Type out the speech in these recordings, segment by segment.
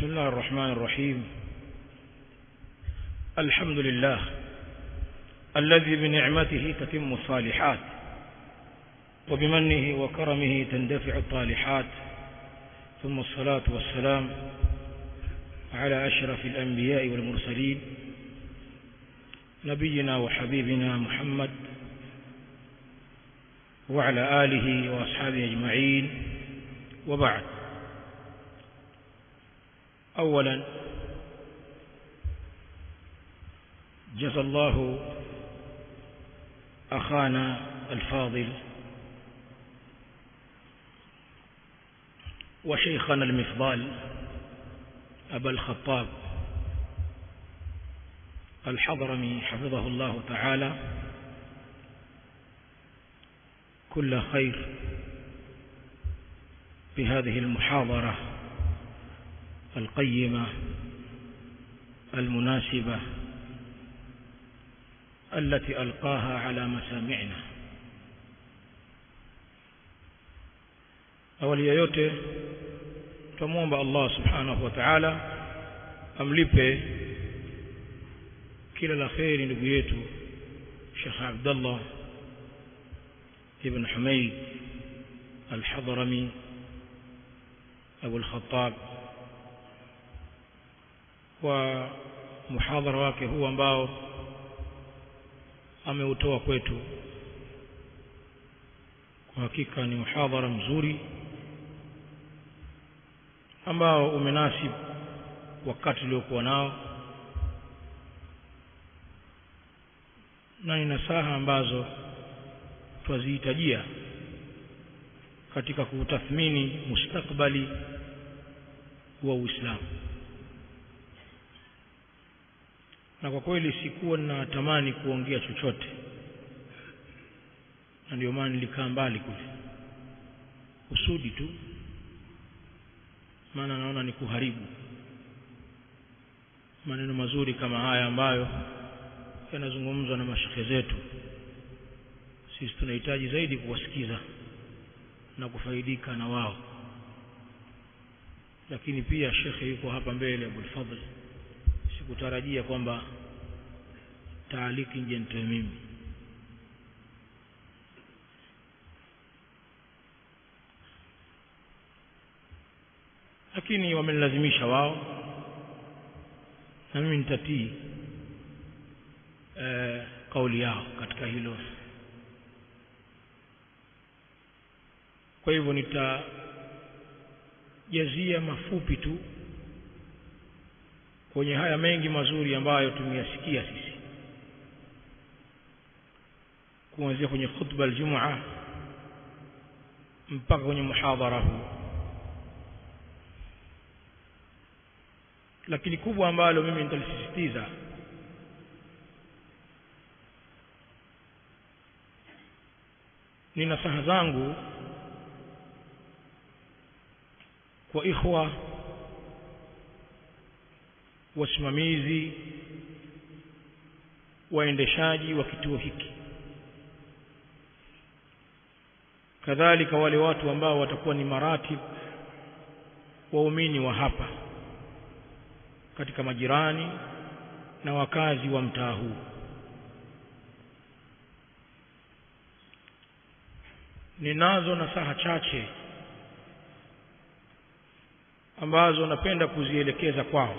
بسم الله الرحمن الرحيم الحمد لله الذي بنعمته تتم الصالحات وبمنه وكرمه تندفع الطالحات ثم الصلاة والسلام على أشرف الأنبياء والمرسلين نبينا وحبيبنا محمد وعلى آله وأصحابه أجمعين وبعد أولا جزى الله أخانا الفاضل وشيخنا المفضال أبا الخطاب الحضرمي حفظه الله تعالى كل خير بهذه المحاضرة القيمة المناسبة التي ألقاها على مسامعنا awali ya yote tumwomba Allah subhanahu wa ta'ala amlipe kila la kheri ndugu yetu Sheikh Abdullah ibn Humayd al-Hadrami Abu al-Khattab kwa muhadhara wake huu ambao ameutoa kwetu kwa hakika ni muhadhara mzuri ambao umenasib wakati uliokuwa nao na ni nasaha ambazo twazihitajia katika kutathmini mustakbali wa Uislamu na kwa kweli sikuwa natamani kuongea chochote na ndio maana nilikaa mbali kule usudi tu maana naona ni kuharibu maneno mazuri kama haya ambayo yanazungumzwa na mashekhe zetu sisi tunahitaji zaidi kuwasikiza na kufaidika na wao lakini pia shekhe yuko hapa mbele Abul Fadhl sikutarajia kwamba taaliki nje nitoe mimi lakini wamenilazimisha wao na mimi nitatii e, kauli yao katika hilo kwa hivyo nitajazia mafupi tu kwenye haya mengi mazuri ambayo tumeyasikia sisi kuanzia kwenye khutba aljumua mpaka kwenye muhadhara huu lakini kubwa ambalo mimi nitalisisitiza ni nasaha zangu kwa ikhwa wasimamizi waendeshaji wa kituo hiki kadhalika wale watu ambao watakuwa ni maratib waumini wa hapa katika majirani na wakazi wa mtaa huu ninazo nasaha chache ambazo napenda kuzielekeza kwao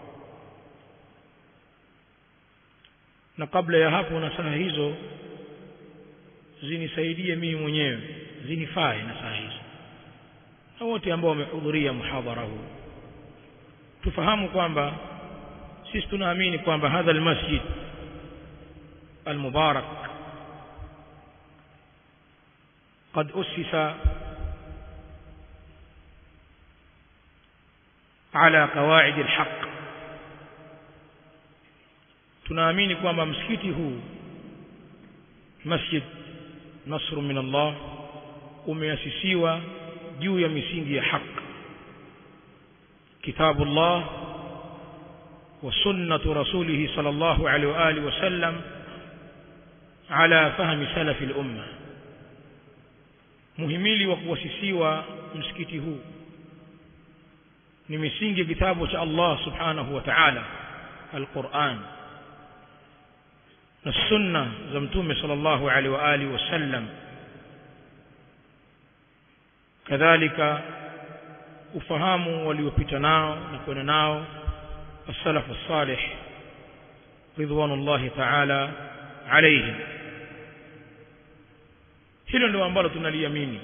na kabla ya hapo nasaha hizo zinisaidie mimi mwenyewe zinifae nasaha hizo na wote ambao wamehudhuria muhadhara huu tufahamu kwamba sisi tunaamini kwamba hadha almasjid almubarak قد أسس على قواعد الحق tunaamini kwamba msikiti huu masjid nasru min Allah umeasisiwa juu ya misingi ya haki kitabullah wa sunnatu rasulih sallallahu alaihi wa alihi wasallam ala fahmi salafi al-umma muhimili wa kuasisiwa msikiti huu ni misingi ya kitabu cha Allah subhanahu wa ta'ala al-Qur'an na sunna za mtume sallallahu alaihi wa alihi wasallam kadhalika ufahamu waliopita nao na kwenda nao as-salaf as-salih ridwanullahi ta'ala alayhim hilo ndio ambalo tunaliamini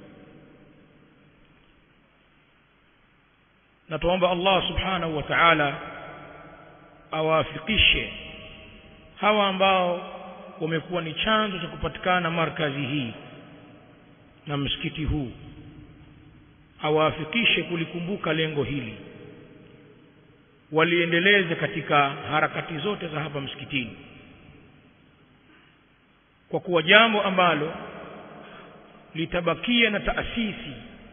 na tuomba Allah subhanahu wa ta'ala awafikishe hawa ambao wamekuwa ni chanzo cha kupatikana markazi hii na msikiti huu awafikishe kulikumbuka lengo hili waliendeleze katika harakati zote za hapa msikitini kwa kuwa jambo ambalo litabakia na taasisi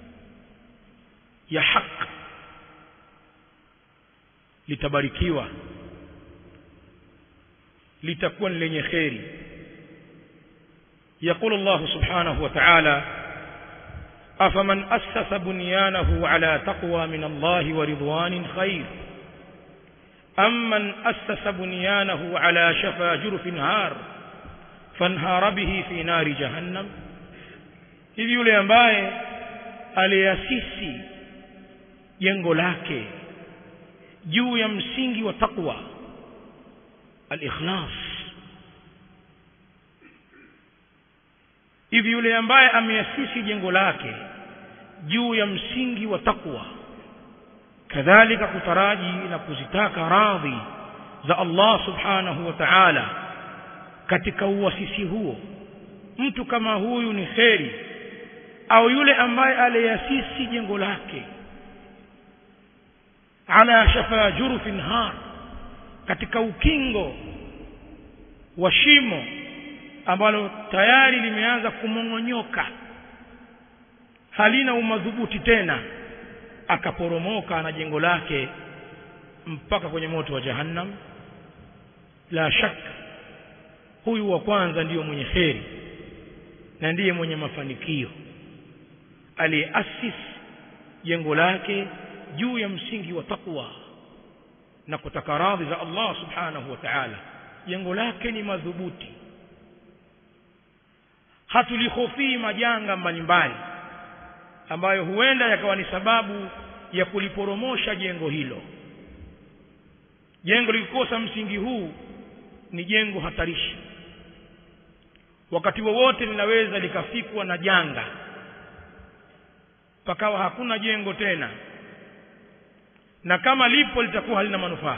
ya haki litabarikiwa litakuwa ni lenye kheri يقول الله سبحانه وتعالى أفمن أسس بنيانه على تقوى من الله ورضوان خير أم من أسس بنيانه على شفا جرف هار فانهار به في نار جهنم hivi yule ambaye aliasisi jengo lake juu ya msingi wa taqwa al-ikhlas hivi yule ambaye ameasisi jengo lake juu ya msingi wa takwa kadhalika kutaraji na kuzitaka radhi za Allah subhanahu wa ta'ala katika uasisi huo mtu kama huyu ni kheri au yule ambaye aliasisi jengo lake ala shafa jurufin har katika ukingo wa shimo ambalo tayari limeanza kumong'onyoka halina umadhubuti tena akaporomoka na jengo lake mpaka kwenye moto wa jahannam la shaka huyu wa kwanza ndiyo mwenye kheri na ndiye mwenye mafanikio aliyeasis jengo lake juu ya msingi wa takwa na kutaka radhi za Allah subhanahu wa ta'ala jengo lake ni madhubuti hatulihofii majanga mbalimbali ambayo huenda yakawa ni sababu ya kuliporomosha jengo hilo jengo likikosa msingi huu ni jengo hatarishi wakati wowote linaweza likafikwa na janga pakawa hakuna jengo tena na kama lipo litakuwa halina manufaa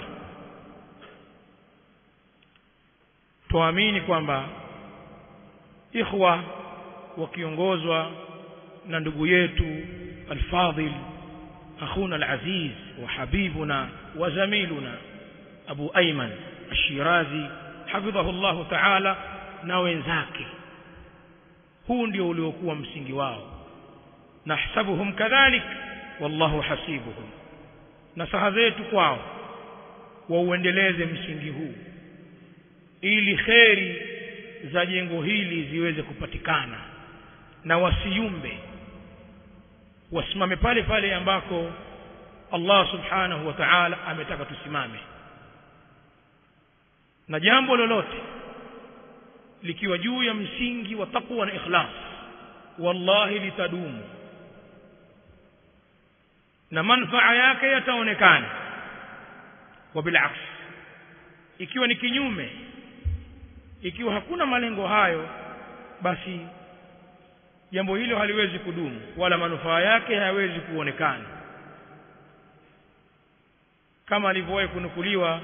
tuamini kwamba ikhwa wakiongozwa na ndugu yetu alfadhil akhuna alaziz wa habibuna wa zamiluna abu ayman ashirazi hafidhahu Allah ta'ala na wenzake huu ndio uliokuwa msingi wao nahsabuhum kadhalik wallahu hasibuhum nasaha zetu kwao wauendeleze msingi huu ili kheri za jengo hili ziweze kupatikana na wasiumbe wasimame pale pale ambako Allah subhanahu wa ta'ala ametaka tusimame na jambo lolote likiwa juu ya msingi wa taqwa na ikhlas wallahi litadumu na manfaa yake yataonekana wa bilaks ikiwa ni kinyume ikiwa hakuna malengo hayo basi jambo hilo haliwezi kudumu wala manufaa yake hayawezi kuonekana kama alivyowahi kunukuliwa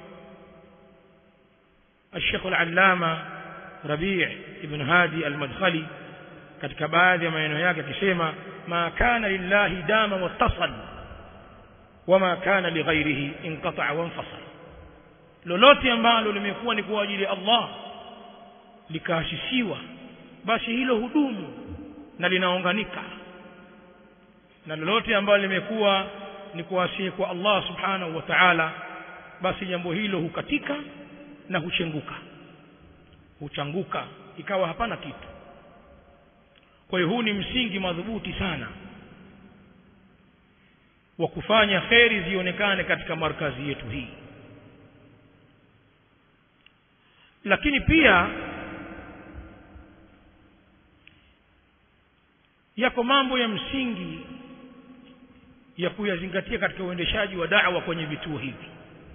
الشيخ العلامة ربيع ابن هادي المدخلي katika baadhi ya maneno yake akisema ma kana lillahi dama wattasal wama kana lighairihi inqata'a wanfasal lolote ambalo limekuwa ni kwa ajili ya Allah likaasisiwa basi hilo hudumu na linaunganika na lolote ambalo limekuwa ni kuasie kwa Allah subhanahu wa ta'ala basi jambo hilo hukatika na huchenguka huchanguka ikawa hapana kitu kwa hiyo huu ni msingi madhubuti sana wa kufanya kheri zionekane katika markazi yetu hii lakini pia yako mambo ya msingi ya kuyazingatia katika uendeshaji wa da'wa kwenye vituo hivi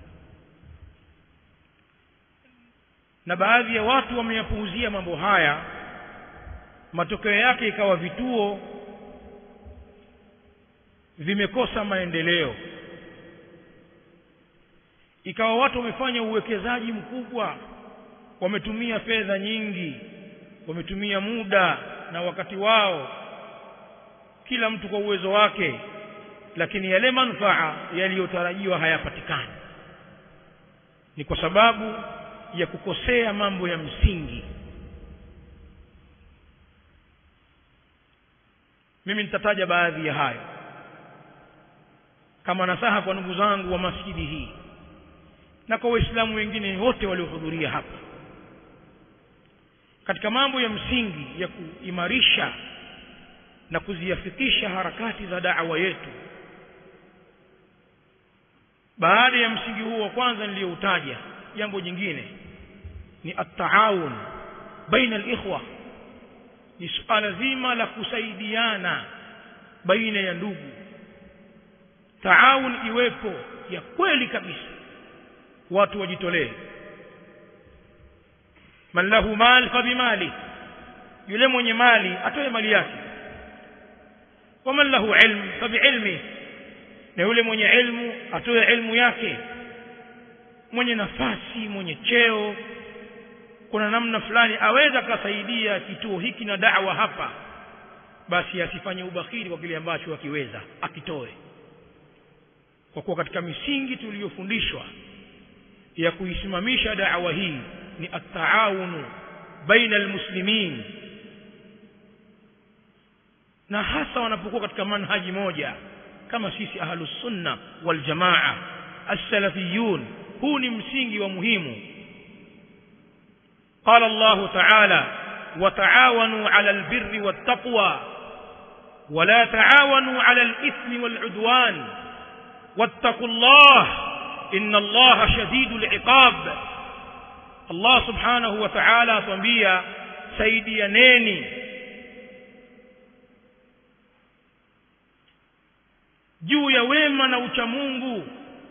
na baadhi ya watu wameyapuuzia mambo haya matokeo yake ikawa vituo vimekosa maendeleo ikawa watu wamefanya uwekezaji mkubwa wametumia fedha nyingi wametumia muda na wakati wao kila mtu kwa uwezo wake lakini yale manufaa yaliyotarajiwa hayapatikani ni kwa sababu ya kukosea mambo ya msingi mimi nitataja baadhi ya hayo kama nasaha kwa ndugu zangu wa masjidi hii na kwa waislamu wengine wote waliohudhuria hapa katika mambo ya msingi ya kuimarisha na kuziafikisha harakati za da'wa yetu baada ya msingi huo wa kwanza niliyoutaja jambo jingine ni at-taawun baina al-ikhwa ni suala zima la kusaidiana baina ya ndugu taawun iwepo ya kweli kabisa watu wajitolee man lahu mal fa bimali yule mwenye mali atoe mali yake waman lahu ilm fa biilmi na yule mwenye ilmu atoe ilmu yake mwenye nafasi mwenye cheo kuna namna fulani aweza kasaidia kituo hiki na da'wa hapa basi asifanye ubakhili kwa kile ambacho akiweza akitoe kwa kuwa katika misingi tuliyofundishwa ya kuisimamisha da'wa hii ni at-taawunu baina almuslimin na hasa wanapokuwa katika manhaji moja kama sisi ahlus sunna wal jamaa as-salafiyun huu ni msingi wa muhimu قال الله تعالى وتعاونوا على البر والتقوى ولا تعاونوا على الإثم والعدوان واتقوا الله إن الله شديد العقاب الله سبحانه وتعالى تنبيا سيديانيني juu ya wema na uchamungu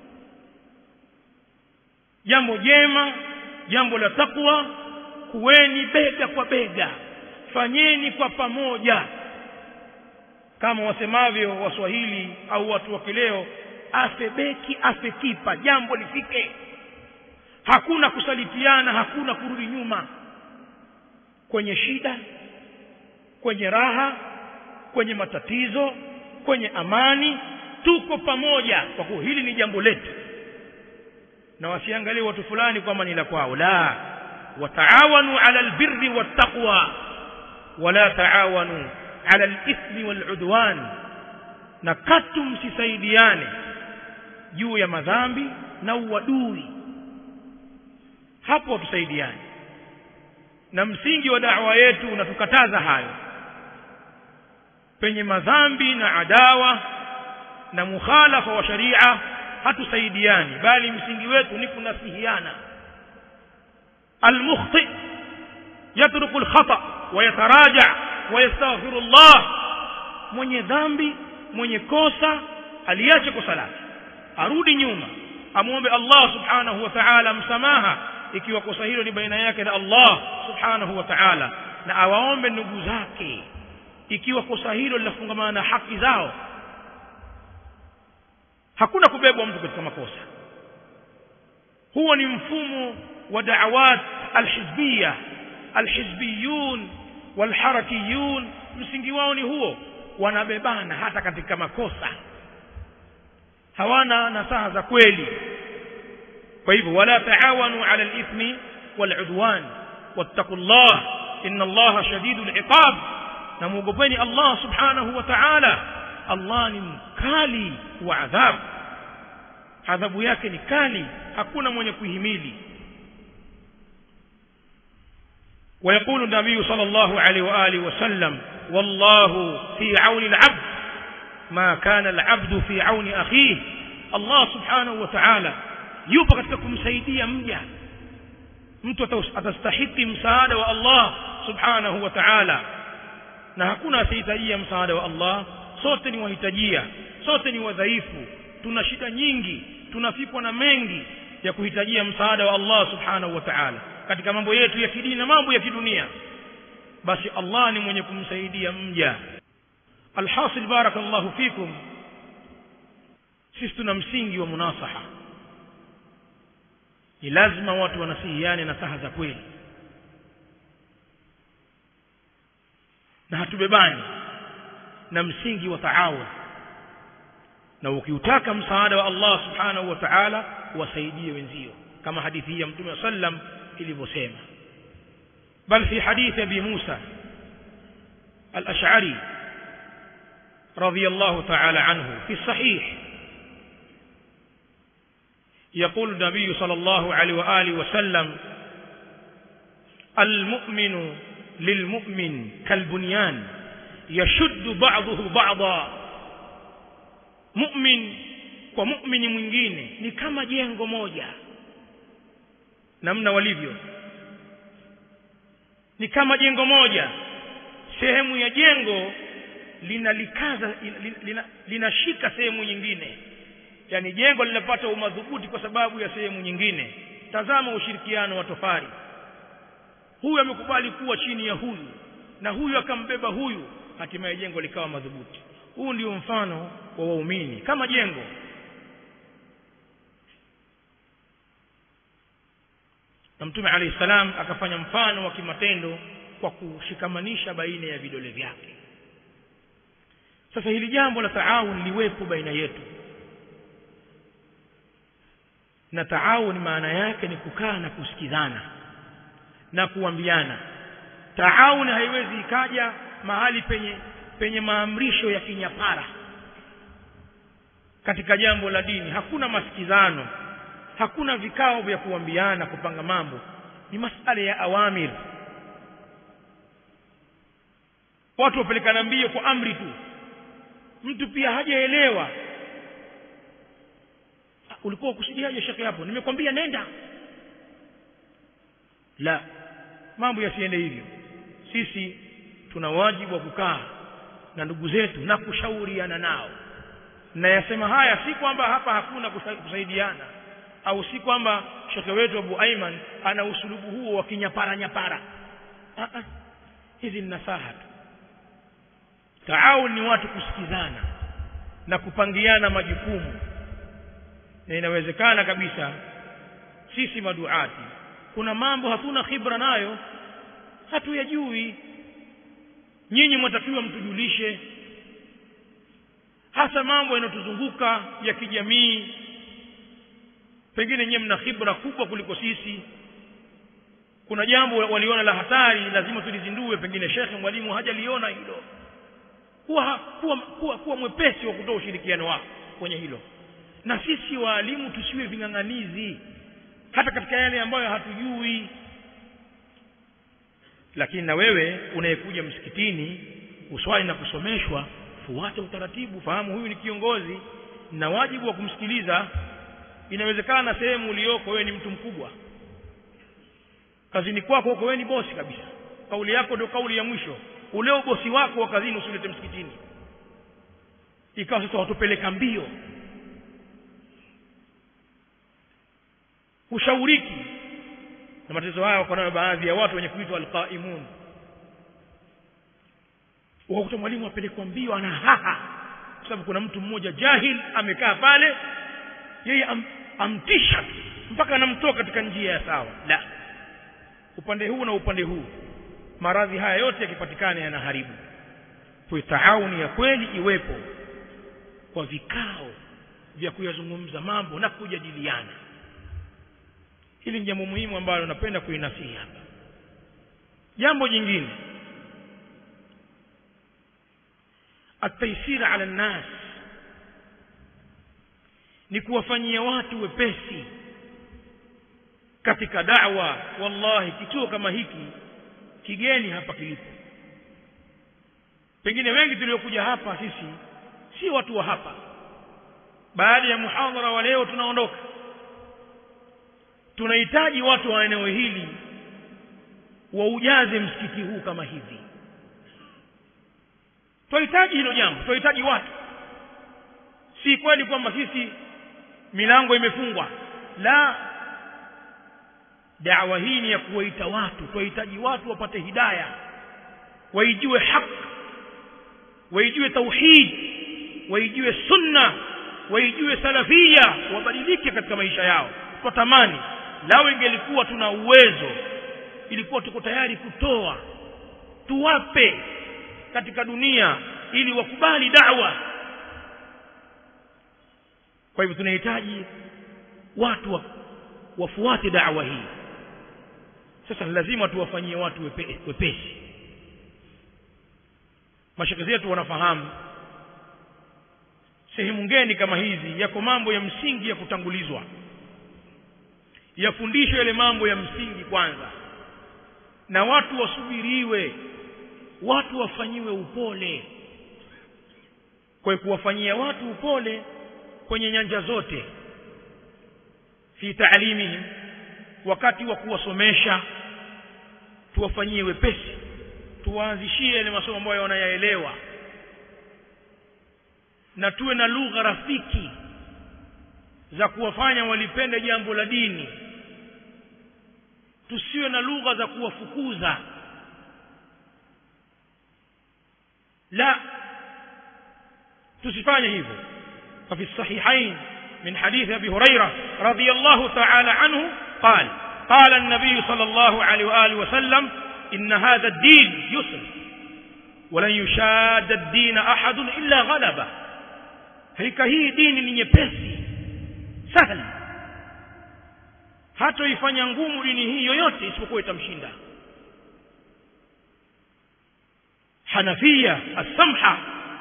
jambo jema jambo la takwa kuweni bega kwa bega fanyeni kwa pamoja kama wasemavyo waswahili au watu wa kileo afe beki afe kipa jambo lifike hakuna kusalitiana hakuna kurudi nyuma kwenye shida kwenye raha kwenye matatizo kwenye amani tuko pamoja kwa kuwa hili ni jambo letu na wasiangalie watu fulani kwamba ni la kwao la wataawanu ala albirri wattaqwa wala taawanu ala alithmi waludwan na katu msisaidiane juu ya madhambi na uadui hapo tusaidiane na msingi wa da'wa yetu unatukataza hayo penye madhambi na adawa na mukhalafa wa sharia hatusaidiani bali msingi wetu ni kunasihiana almukhti yatruku alkhata wa yataraja wa yastaghfiru Allah mwenye dhambi mwenye kosa aliache kosa lake arudi nyuma amuombe Allah subhanahu wa ta'ala msamaha ikiwa kosa hilo ni baina yake na Allah subhanahu wa ta'ala na awaombe ndugu zake ikiwa kosa hilo linafungamana na haki zao hakuna kubebwa mtu katika makosa huo ni mfumo wa da'awat alhizbiyya alhizbiyun walharakiyun msingi wao ni huo wanabebana hata katika makosa hawana nasaha za kweli kwa hivyo wala taawanu ala alithmi waludwan wattaqullah inna allaha shadidul iqab na muogopeni Allah subhanahu wa ta'ala Allah ni mkali wa adhabu adhabu yake ni kali hakuna mwenye kuhimili ويقول النبي صلى الله عليه واله وسلم والله في عون العبد ma kana alabdu fi auni akhihi Allah subhanahu wa ta'ala yupo katika kumsaidia mja mtu atastahiki msaada wa Allah subhanahu wa ta'ala na hakuna asihitajia msaada wa Allah sote ni wahitajia sote ni wadhaifu tuna shida nyingi tunafikwa na mengi ya kuhitajia msaada wa Allah subhanahu wa ta'ala katika mambo yetu ya kidini na mambo ya kidunia basi Allah ni mwenye kumsaidia mja alhasil barakallahu fikum sisi tuna msingi wa munasaha ni lazima watu wanasihiane na saha za kweli na hatubebani na msingi wa taawun na ukiutaka msaada wa Allah subhanahu wa ta'ala wasaidie wenzio kama hadithi hii ya mtume sallam ilivyosema bal fi hadithi abi Musa al-Ash'ari radiyallahu ta'ala anhu fi sahih يقول النبي صلى الله عليه وآله وسلم المؤمن للمؤمن كالبنيان يشد بعضه بعضا مؤمن kwa muumini mwingine ni kama jengo moja namna walivyo ni kama jengo moja sehemu ya jengo linalikaza linashika lina, lina sehemu nyingine yani jengo linapata umadhubuti kwa sababu ya sehemu nyingine tazama ushirikiano wa tofari huyu amekubali kuwa chini ya huyu na huyu akambeba huyu hatimaye jengo likawa madhubuti huu ndio mfano wa waumini kama jengo na mtume alayhi salam akafanya mfano wa kimatendo kwa kushikamanisha baina ya vidole vyake sasa hili jambo la taawun liwepo baina yetu na taawun maana yake ni kukaa na kusikizana na kuambiana taawun haiwezi ikaja mahali penye penye maamrisho ya kinyapara katika jambo la dini hakuna masikizano hakuna vikao vya kuambiana kupanga mambo ni masala ya awamir watu wapelekana mbio kwa amri tu mtu pia hajaelewa ulikuwa ukusudiaje shekhe hapo nimekwambia nenda la mambo yasiende hivyo sisi tuna wajibu wa kukaa na ndugu zetu na kushauriana nao na yasema haya si kwamba hapa hakuna kusaidiana au si kwamba shekhe wetu Abu Aiman ana usulubu huo wa kinyapara nyapara ah ah hizi ni nasaha tu taawun ni watu kusikizana na kupangiana majukumu na inawezekana kabisa sisi maduati kuna mambo hatuna khibra nayo hatuyajui nyinyi mwatakiwa mtujulishe hasa mambo yanayotuzunguka ya kijamii pengine nyewe mna khibra kubwa kuliko sisi kuna jambo waliona la hatari lazima tulizindue pengine shekhe mwalimu hajaliona hilo kuwa, kuwa, kuwa, kuwa mwepesi wa kutoa ushirikiano wako kwenye hilo na sisi waalimu tusiwe ving'ang'anizi hata katika yale ambayo hatujui lakini na wewe unayekuja msikitini uswali na kusomeshwa fuata utaratibu fahamu huyu ni kiongozi na wajibu wa kumsikiliza inawezekana sehemu uliyoko wewe ni mtu mkubwa kazini kwako huko wewe ni bosi kabisa kauli yako ndio kauli ya mwisho ule ubosi wako wa kazini usilete msikitini ikawa sasa watupeleka mbio ushauriki na matatizo haya wako nayo baadhi ya watu wenye kuitwa alqaimun ukakuta mwalimu apelekwa mbio ana haha kwa sababu kuna mtu mmoja jahil amekaa pale yeye am, amtisha mpaka anamtoa katika njia ya sawa la upande huu na upande huu maradhi haya yote yakipatikana yanaharibu kwa taawuni ya kweli iwepo kwa vikao vya kuyazungumza mambo na kujadiliana hili ni jambo muhimu ambalo napenda kuinasihi hapa jambo jingine ataisira ala nnas ni kuwafanyia watu wepesi katika da'wa wallahi kituo kama hiki kigeni hapa kilipo pengine wengi tuliokuja hapa sisi si watu wa hapa baada ya muhadhara wa leo tunaondoka tunahitaji watu wa eneo hili waujaze msikiti huu kama hivi tunahitaji hilo jambo tunahitaji watu si kweli kwamba sisi milango imefungwa la dawa hii ni ya kuwaita watu tunahitaji watu wapate hidaya waijue haki waijue tauhid waijue sunna waijue salafia wabadilike katika maisha yao twatamani lao ingelikuwa tuna uwezo ilikuwa tuko tayari kutoa tuwape katika dunia ili wakubali da'wa kwa hivyo tunahitaji watu wa, wafuate da'wa hii sasa lazima tuwafanyie watu wepe, wepesi mashaka zetu wanafahamu sehemu ngeni kama hizi yako mambo ya msingi ya kutangulizwa yafundishwe yale mambo ya msingi kwanza na watu wasubiriwe watu wafanyiwe upole kwa kuwafanyia watu upole kwenye nyanja zote fi taalimihim wakati wa kuwasomesha tuwafanyie wepesi tuwaanzishie yale masomo ambayo wanayaelewa na tuwe na lugha rafiki za kuwafanya walipende jambo la dini tusiwe na lugha za kuwafukuza la tusifanye hivyo ففي الصحيحين من حديث أبي هريرة رضي الله تعالى عنه قال قال النبي صلى الله عليه وآله وسلم إن هذا الدين يسر ولن يشاد الدين أحد إلا غلبه hakika hii dini ni nyepesi sahli hata ifanya ngumu dini hii yoyote isipokuwa itamshinda hanafia as-samha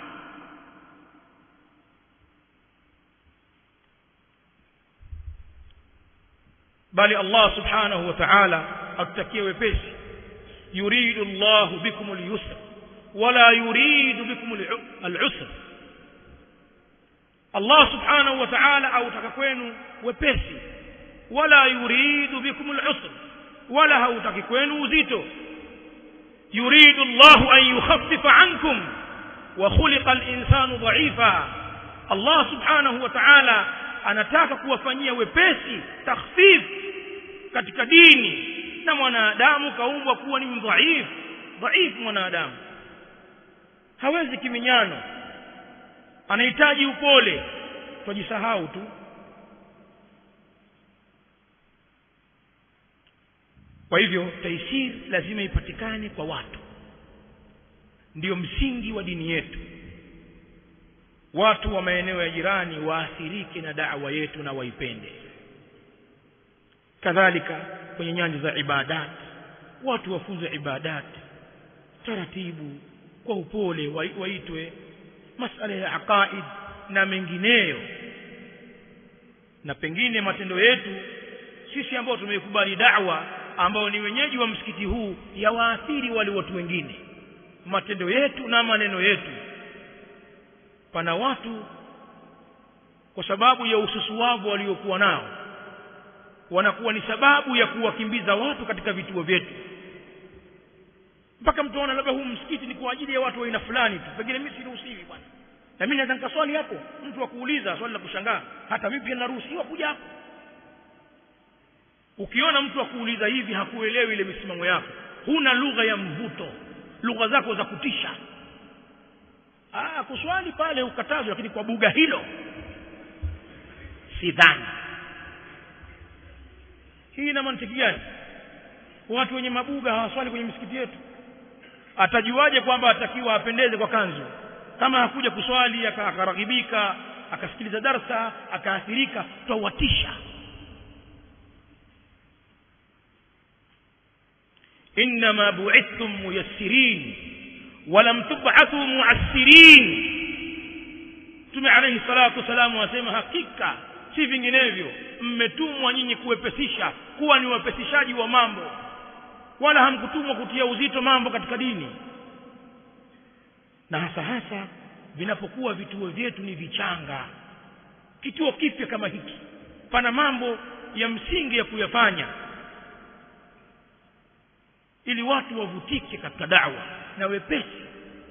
bali Allah subhanahu wa ta'ala atutakie wepesi yuridu Allah bikum al-yusra wala yuridu bikum al-usra Allah subhanahu wa ta'ala autaka kwenu wepesi wala yuridu bikum al-usr wala hautaki kwenu uzito yuridu Allah an yukhaffifa ankum wa khuliqa al-insanu dha'ifa Allah subhanahu wa ta'ala anataka kuwafanyia wepesi takhfif katika dini na mwanadamu kaumbwa kuwa ni mdhaifu dhaifu mwanadamu hawezi kiminyano anahitaji upole twajisahau tu kwa hivyo taisir lazima ipatikane kwa watu ndiyo msingi wa dini yetu watu wa maeneo ya jirani waathirike na da'wa yetu na waipende kadhalika kwenye nyanja za ibadat watu wafunze ibadat taratibu kwa upole waitwe masala ya aqaid na mengineyo na pengine matendo yetu sisi ambao tumeikubali da'wa ambao ni wenyeji wa msikiti huu yawaathiri wale watu wengine matendo yetu na maneno yetu pana watu kwa sababu ya ususuwavu waliokuwa nao wanakuwa ni sababu ya kuwakimbiza watu katika vituo vyetu mpaka mtu aona labda huu msikiti ni kwa ajili ya watu wa aina fulani tu pengine mimi siruhusiwi bwana na mimi naweza nikaswali hapo mtu akuuliza swali la kushangaa hata mimi pia naruhusiwa kuja hapo ukiona mtu akuuliza hivi hakuelewi ile misimamo yako huna lugha ya mvuto lugha zako za kutisha ah kuswali pale ukatazwa lakini kwa buga hilo sidhani hii ina mantiki gani watu wenye mabuga hawaswali kwenye misikiti yetu atajuaje kwamba atakiwa apendeze kwa kanzu kama hakuja kuswali akaraghibika akasikiliza darsa akaathirika twawatisha انما بعثتم ميسرين ولم تبعثوا معسرين Mtume alayhi salatu wasalam wasema hakika si vinginevyo mmetumwa nyinyi kuwepesisha kuwa ni wepesishaji wa mambo wala hamkutumwa kutia uzito mambo katika dini na hasa hasa vinapokuwa vituo vyetu ni vichanga kituo kipya kama hiki pana mambo ya msingi ya kuyafanya ili watu wavutike katika dawa na wepesi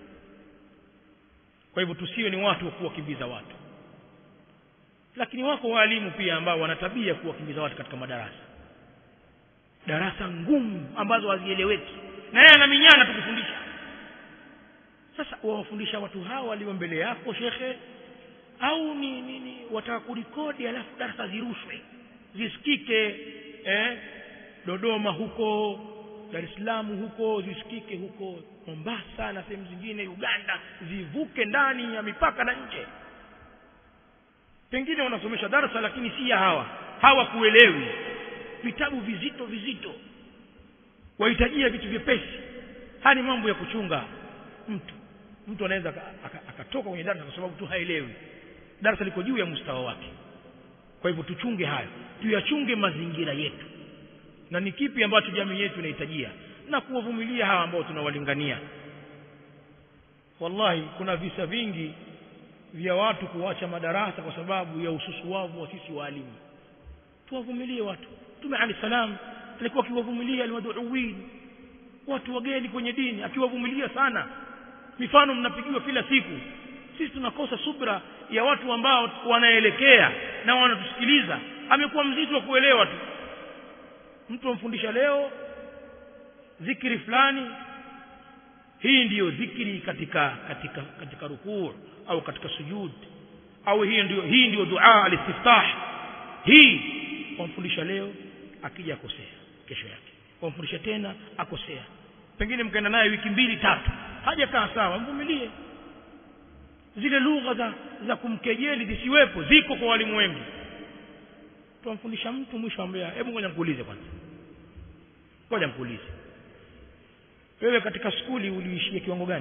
kwa hivyo tusiwe ni watu wa kuwakimbiza watu lakini wako walimu pia ambao wana tabia kuwakimbiza watu katika madarasa darasa ngumu ambazo hazieleweki na yeye anaminyana tukufundisha sasa wawafundisha watu hawa walio mbele yako shekhe au ni, ni, ni wataka kurikodi alafu darasa zirushwe zisikike eh, Dodoma huko Dar es Salaam huko zisikike huko Mombasa na sehemu zingine Uganda zivuke ndani ya mipaka na nje pengine wanasomesha darasa lakini si ya hawa hawakuelewi vitabu vizito vizito wahitajia vitu vyepesi haya ni mambo ya kuchunga mtu mtu anaweza akatoka kwenye darasa kwa sababu tu haelewi darasa liko juu ya mustawa wake kwa hivyo tuchunge hayo tuyachunge mazingira yetu na ni kipi ambacho jamii yetu inahitajia na kuwavumilia hawa ambao tunawalingania wallahi kuna visa vingi vya watu kuacha madarasa kwa sababu ya ususuwavu wa sisi waalimu tuwavumilie watu Mtume Ali salam alikuwa akiwavumilia almaduuin watu wageni kwenye dini akiwavumilia sana mifano mnapigiwa kila siku sisi tunakosa subra ya watu ambao wanaelekea na wanatusikiliza amekuwa mzito wa kuelewa tu mtu amfundisha leo zikiri fulani hii ndiyo zikiri katika katika katika rukuu au katika sujud au hii ndiyo hii ndiyo dua alistiftah hii wamfundisha leo akija akosea kesho yake wamfundisha tena akosea pengine mkaenda naye wiki mbili tatu hajakaa sawa mvumilie zile lugha za, za kumkejeli zisiwepo ziko kwa walimu wengi tuamfundisha mtu mwisho ambia hebu ngoja nikuulize kwanza ngoja nikuulize wewe katika skuli uliishia kiwango gani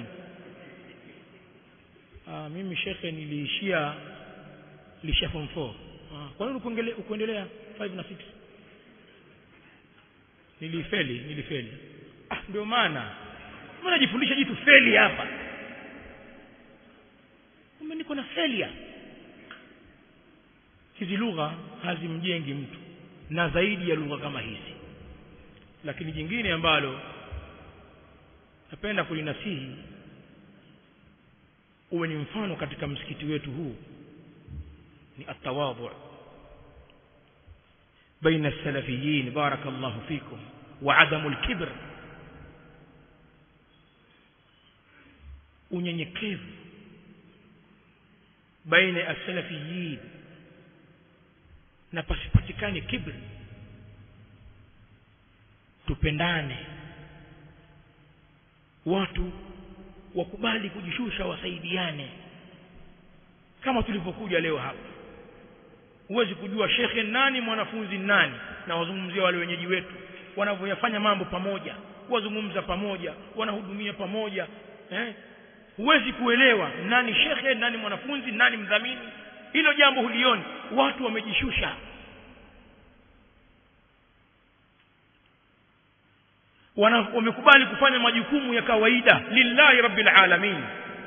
Aa, mimi shekhe niliishia nilishia form 4 kwa nini ukuendelea 5 na 6 nilifeli nilifeli ah ndio maana mbona najifundisha jitu feli hapa kumbe niko na failure hizi lugha hazimjengi mtu na zaidi ya lugha kama hizi lakini jingine ambalo napenda kulinasihi uwe ni mfano katika msikiti wetu huu ni atawadhu baina salafiyin barakallahu fikum wa adamu alkibr unyenyekevu baina ya salafiyin na pasipatikane kibri tupendane watu wakubali kujishusha wasaidiane kama tulivyokuja leo hapa huwezi kujua shekhe nani mwanafunzi nani na wazungumzia wale wenyeji wetu wanavyoyafanya mambo pamoja wazungumza pamoja wanahudumia pamoja eh? huwezi kuelewa nani shekhe nani mwanafunzi nani mdhamini hilo jambo hulioni watu wamejishusha wamekubali kufanya majukumu ya kawaida lillahi rabbil alamin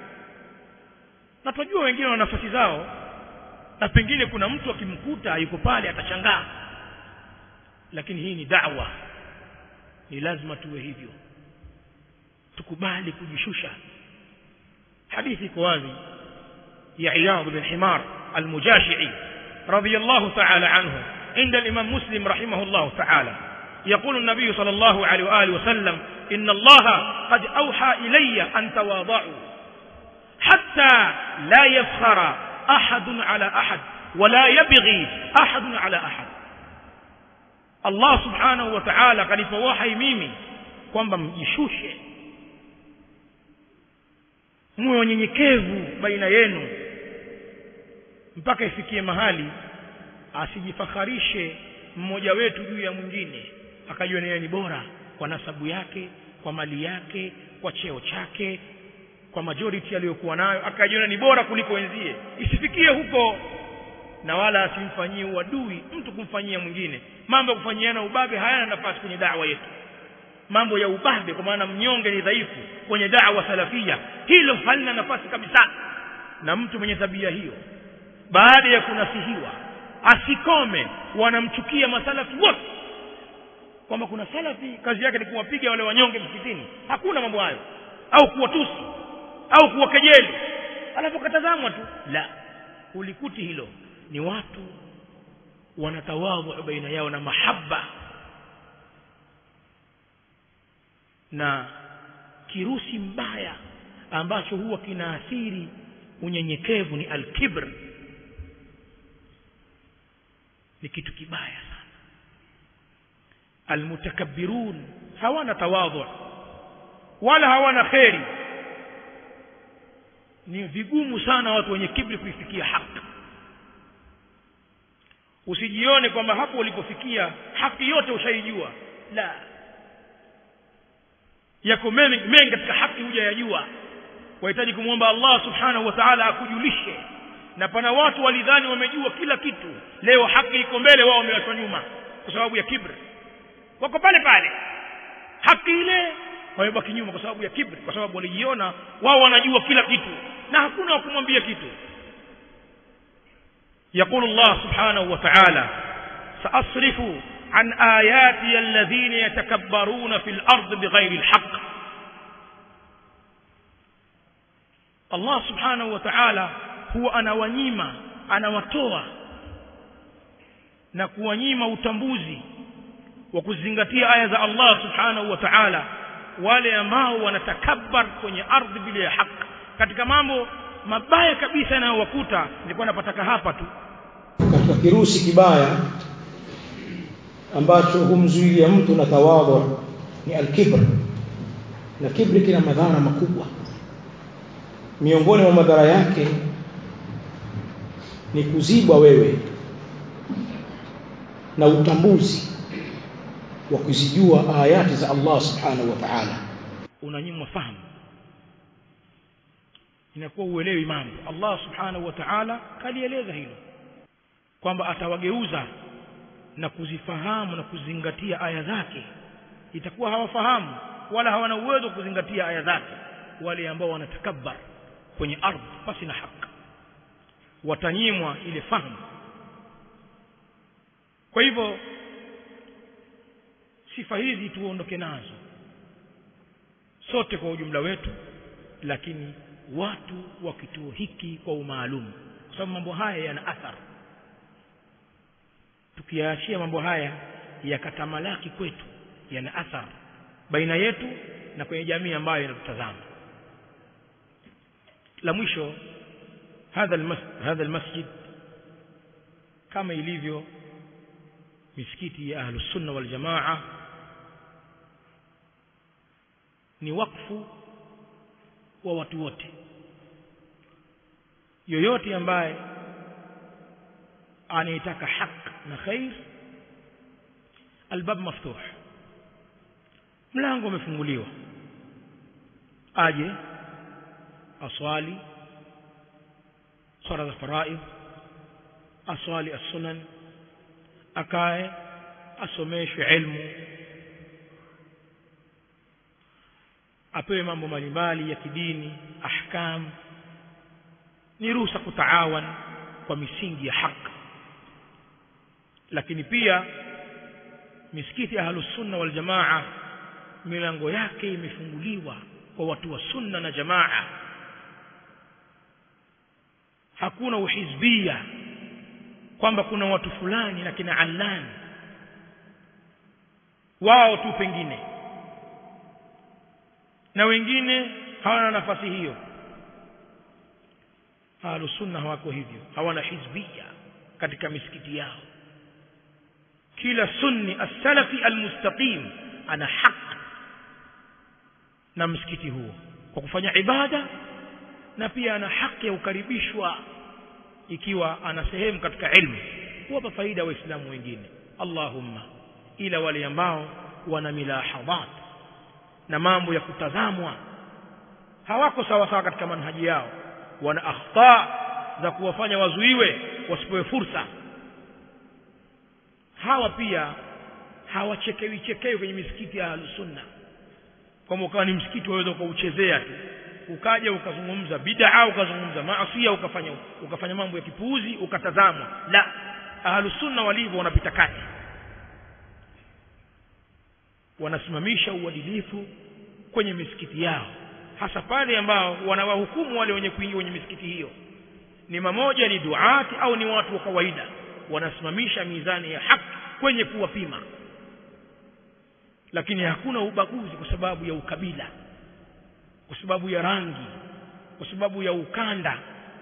na tunajua wengine wana nafasi zao na pengine kuna mtu akimkuta yuko pale atashangaa lakini hii ni da'wa ni lazima tuwe hivyo tukubali kujishusha hadithi iko wazi ya Iyad bin Himar al-Mujashi'i radiyallahu ta'ala anhu عند الإمام مسلم رحمه الله تعالى يقول النبي صلى الله عليه وآله وسلم إن الله قد أوحى إلي أن تواضعوا حتى لا يفخر أحد على أحد ولا يبغي أحد على أحد الله سبحانه وتعالى قد فوحي mimi kwamba mjishushe muwe wanyenyekevu baina yenu mpaka ifikie mahali asijifakharishe mmoja wetu juu ya mwingine akajua yeye ni bora kwa nasabu yake kwa mali yake kwa cheo chake kwa majority aliyokuwa nayo akajiona ni bora kuliko wenzie isifikie huko na wala asimfanyie uadui mtu kumfanyia mwingine mambo ya kufanyiana ubabe hayana nafasi kwenye da'wa yetu mambo ya ubabe kwa maana mnyonge ni dhaifu kwenye da'wa salafia hilo halina nafasi kabisa na mtu mwenye tabia hiyo baada ya kunasihiwa asikome wanamchukia masalafi wote kwamba kuna salafi kazi yake ni kuwapiga wale wanyonge msikitini hakuna mambo hayo au kuwatusi au kuwakejeli alafu katazamwa tu la ulikuti hilo ni watu wanatawadhu baina yao na mahaba na kirusi mbaya ambacho huwa kinaathiri unyenyekevu ni alkibr ni kitu kibaya sana almutakabbirun hawana tawadhu wala hawana kheri ni vigumu sana watu wenye kibri kuifikia haki usijione kwamba hapo ulipofikia haki yote ushaijua la yako mengi mengi katika haki hujayajua wahitaji kumwomba Allah subhanahu wa ta'ala akujulishe na pana watu walidhani wamejua kila kitu leo haki iko mbele wao wamewachwa nyuma kwa sababu ya kibri wako pale pale haki ile wamebaki nyuma kwa sababu ya kibri kwa sababu walijiona wao wanajua kila kitu na hakuna wa kumwambia kitu يقول الله سبحانه وتعالى سأصرف عن آياتي الذين يتكبرون في الأرض بغير الحق الله سبحانه وتعالى هو أنا ونيمة أنا وتوى na kuwanyima utambuzi wa kuzingatia aya za Allah subhanahu wa ta'ala wale ambao wanatakabbar kwenye ardhi bila ya haki katika mambo mabaya kabisa yanayowakuta nilikuwa napataka hapa tu katika kirusi kibaya ambacho humzuilia mtu na tawadhu ni alkibr na kibri kina madhara makubwa miongoni mwa madhara yake ni kuzibwa wewe na utambuzi wa kuzijua ayati za Allah subhanahu wa ta'ala unanyimwa fahamu inakuwa uelewi mambo Allah subhanahu wa ta'ala kalieleza hilo kwamba atawageuza na kuzifahamu na kuzingatia aya zake itakuwa hawafahamu wala hawana uwezo wa kuzingatia aya zake wale ambao wanatakabbar kwenye ardhi pasi na haki watanyimwa ile fahamu kwa hivyo sifa hizi tuondoke nazo sote kwa ujumla wetu lakini watu wa kituo hiki kwa umaalum kwa sababu mambo haya yana athari tukiyaachia mambo haya yakatamalaki kwetu yana athari baina yetu na kwenye jamii ambayo inatutazama la mwisho hadha almasjid hadha almasjid kama ilivyo misikiti ya ahlus sunna wal jamaa ni wakfu wa watu wote yoyote ambaye anayetaka haki na khair albab maftuh mlango umefunguliwa aje aswali swala za faraid aswali as-sunan akae asomeshwe ilmu apewe mambo mbalimbali ya kidini ahkam ni ruhusa kutaawan kwa misingi ya haki lakini pia misikiti ya ahlus sunna wal jamaa milango yake imefunguliwa kwa watu wa sunna na jamaa hakuna uhizbia kwamba kuna watu fulani na kina allan wao tu pengine na wengine hawana nafasi hiyo ahlus sunna hawako hivyo hawana hizbia katika misikiti yao kila sunni as-salafi al-mustaqim ana haq na msikiti huo kwa kufanya ibada na pia ana haki ya kukaribishwa ikiwa ana sehemu katika ilmu kuwapa faida waislamu wengine allahumma ila wale ambao wana milahadhat na mambo ya kutazamwa hawako sawa sawa katika manhaji yao wana akhta za kuwafanya wazuiwe wasipewe fursa hawa pia hawachekewi chekewi kwenye misikiti ya sunna kwamba ukawa ni msikiti waweza ukauchezea tu ukaja ukazungumza bid'a ukazungumza maasi ukafanya ukafanya mambo ya kipuuzi ukatazamwa la ahlus sunna walivyo wanapita kati wanasimamisha uadilifu kwenye misikiti yao hasa pale ambao wanawahukumu wale wenye kuingia kwenye misikiti hiyo ni mamoja ni duati au ni watu wa kawaida wanasimamisha mizani ya haki kwenye kuwapima lakini hakuna ubaguzi kwa sababu ya ukabila kwa sababu ya rangi kwa sababu ya ukanda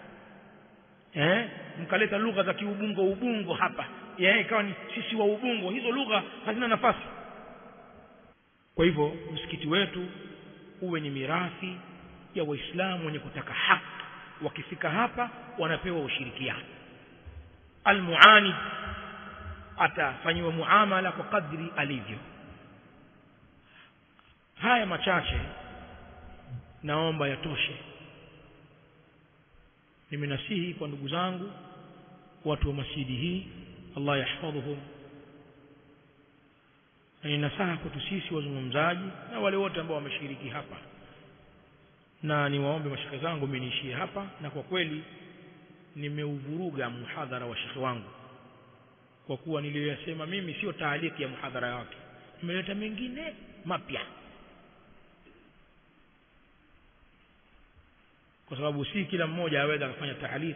eh mkaleta lugha za kiubungo ubungo hapa yeye ikawa ni sisi wa ubungo hizo lugha hazina nafasi kwa hivyo msikiti wetu uwe ni mirathi ya waislamu wenye kutaka haki wakifika hapa wanapewa ushirikiano almuanid atafanyiwa muamala kwa kadri alivyo haya machache naomba yatoshe nimenasihi kwa ndugu zangu watu wa masjidi hii Allah yahfadhuhum na ni nasaha kwetu sisi wazungumzaji na wale wote ambao wameshiriki hapa na niwaombe mashaka zangu meniishie hapa na kwa kweli nimeuvuruga muhadhara wa shekhe wangu kwa kuwa niliyoyasema mimi sio taaliki ya muhadhara wake nimeleta mengine mapya kwa sababu si kila mmoja aweza akafanya taalik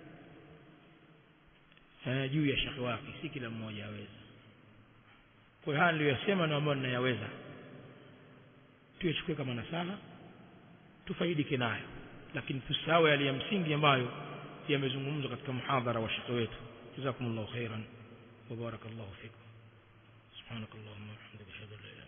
eh, juu ya shekhe wake si kila mmoja aweza kwa haya niliyosema na ambayo ninayaweza tuyachukue kama nasaha tufaidike nayo lakini tusahau yale ya msingi ambayo yamezungumzwa katika muhadhara wa shekhe wetu jazakumullahu khairan wa barakallahu fikum subhanakallahumma wa bihamdika ashhadu an la ilaha